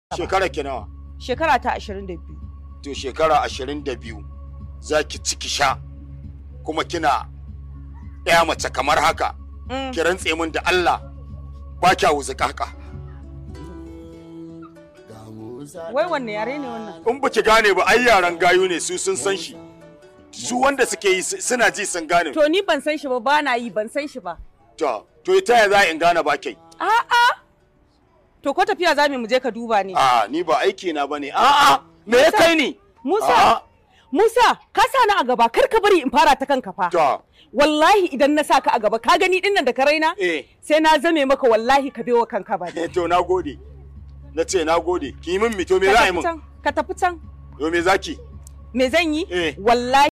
Shekara ki nawa? Shekara ta ashirin da biyu. To shekara ashirin da biyu za ki ciki sha kuma kina ɗaya mace kamar haka. Mm. Ki rantse min da Allah ba kya wuzuka haka. Wai wanne yare ne wannan? In ba ki gane ba ai yaran gayu ne su sun san shi. Su wanda suke yi su- suna ji sun gane. To ni ban san shi ba ba na yi ban san shi ba. To, to ita ya za in gane ba kai? A'a. To ko tafiya za mu je ka duba ne. A ni ba aiki na bane. A'a, me ya kai ni? Musa, A'a. Musa, ka sa ni a gaba kar ka bari in fara ta kanka fa. To, Wallahi idan na sa ka a gaba ka gani dinnan da ka raina? eh, Sai na zame maka wallahi ka bewa kanka ba. eh, to na gode. Na ce na gode. Ki yi min mito me za a yi min? Ka tafi can. Yo me zaki? Me zan yi? Eh. Wallahi